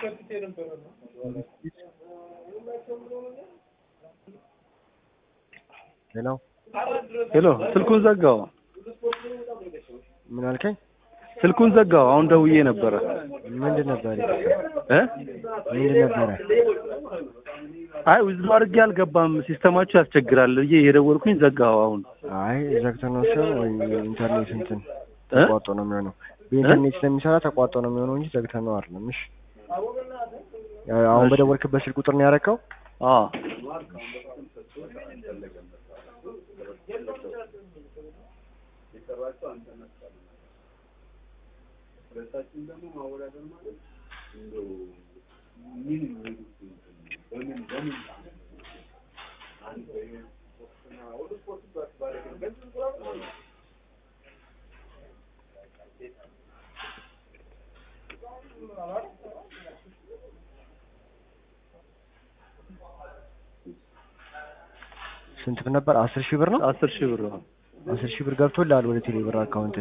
ሄሎ ሄሎ ስልኩን ዘጋው። ምን አልከኝ? ስልኩን ዘጋው። አሁን ደውዬ ነበረ ምንድን ነበር እ ምንድን ነበረ? አይ ውዝብ አድርጌ አልገባም። ሲስተማችሁ ያስቸግራል ብዬ የደወልኩኝ ዘጋው። አሁን አይ ዘግተህ ነው ሲሆን ወይ ኢንተርኔት እንትን እ ተቋርጦ ነው የሚሆነው። በኢንተርኔት ስለሚሰራ ተቋርጦ ነው የሚሆነው እንጂ ዘግተህ ነው አይደለም። እሺ አሁን እሺ። በደወልክበት ስልክ ቁጥር ነው ያደረከው? አዎ ስንት ብር ነበር? አስር ሺህ ብር ነው። አስር ሺህ ብር ነው። አስር ሺህ ብር ገብቶልሃል ወደ ቴሌ ብር አካውንት